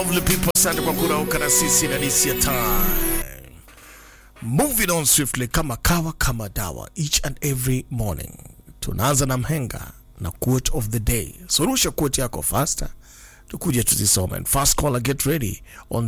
Lovely people, asante kwa kurauka na sisi na this your time. Moving on swiftly kama kawa kama dawa each and every morning. Tunaanza na mhenga na quote of the day. Surusha quote yako faster tukuje tuzisome. And First caller get ready on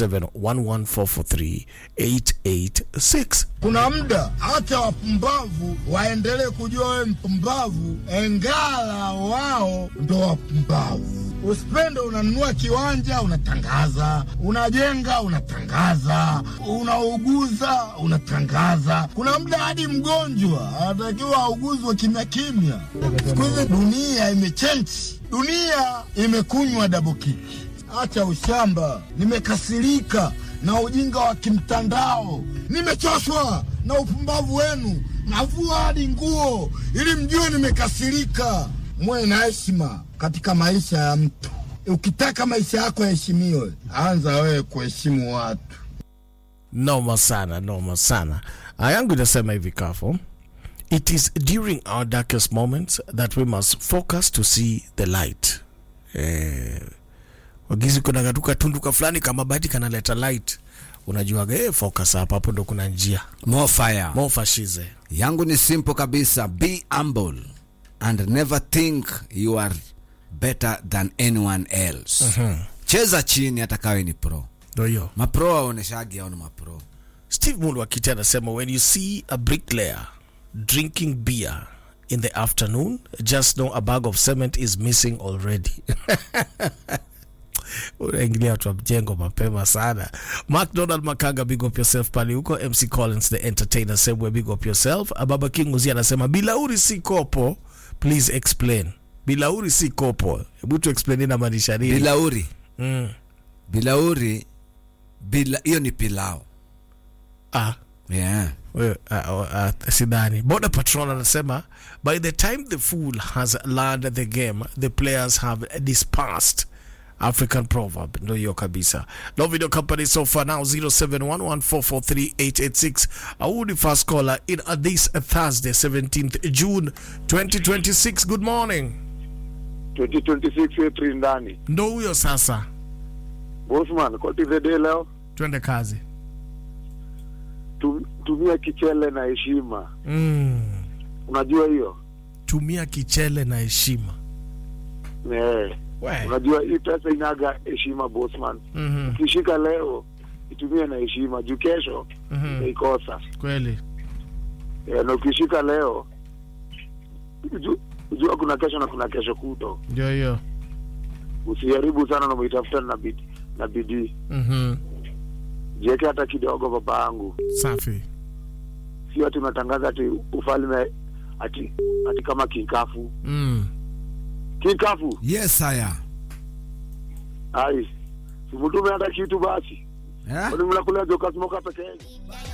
0711443886. Kuna muda hata wapumbavu waendelee kujua wewe mpumbavu, engala wao ndo wapumbavu. Usipende unanunua kiwanja unatangaza, unajenga unatangaza, unauguza unatangaza. Kuna muda hadi mgonjwa anatakiwa auguzwe kimya kimya. Siku hizi dunia imechenji, dunia imekunywa double kick. Acha ushamba, nimekasirika na ujinga wa kimtandao, nimechoshwa na upumbavu wenu. Navua hadi nguo ili mjue nimekasirika. Mwe na heshima katika maisha ya mtu. Ukitaka maisha yako yaheshimiwe, anza wewe kuheshimu watu. Noma sana, noma sana. Aya yangu inasema hivi kafo. It is during our darkest moments that we must focus to see the light. Eh, wagizi kuna katuka tunduka fulani kama bati kanaleta light. Unajuaga eh, focus hapa hapo ndo kuna njia. More fire. Mo fashize. yangu ni simple kabisa be humble and never think you are better than anyone else cheza chini hata kawe ni pro Ndo hiyo. mapro waoneshagi ao ni mapro Steve Mulu akiti anasema when you see a bricklayer drinking beer in the afternoon just know a bag of cement is missing already. unaingilia watu wa mjengo mapema sana. McDonald Makanga, big up yourself pale huko. MC Collins the entertainer, same way, big up yourself. Baba King Uzi anasema bilauri si kopo, please explain. Bilauri si kopo, hebu tu explain inamaanisha nini? bilauri Mm. bilauri bila hiyo ni pilau Ah, yeah. Wewe, uh, uh, sidhani border patrol anasema by the time the fool has learned the game the players have dispersed african proverb ndo hiyo kabisa no video company so far now 0711443886 audi first caller in uh, this thursday 17th june 2026 good morning 2026 April ndani. ndo huyo sasa Bosman, what is the day leo? twende kazi Tu- Tumia kichele na heshima. mm. Unajua hiyo? tumia kichele na heshima Eh. We. Unajua hii pesa inaga heshima Bosman. Mhm, Ukishika leo itumie na heshima juu kesho mhm. utaikosa. kweli Eh, na ukishika leo uju- ujua kuna kesho na kuna kesho kuto. ndio hiyo Usiharibu sana na umeitafuta na bidii na bidii. Mhm, Jiweke hata kidogo baba yangu. safi Sio ati unatangaza ati ufalme ati ati kama kinkafu. mm. Kinkafu. yes haya Ai, simutume hata kitu basi. yeah? Kwani mnakula joka smoka peke yenu?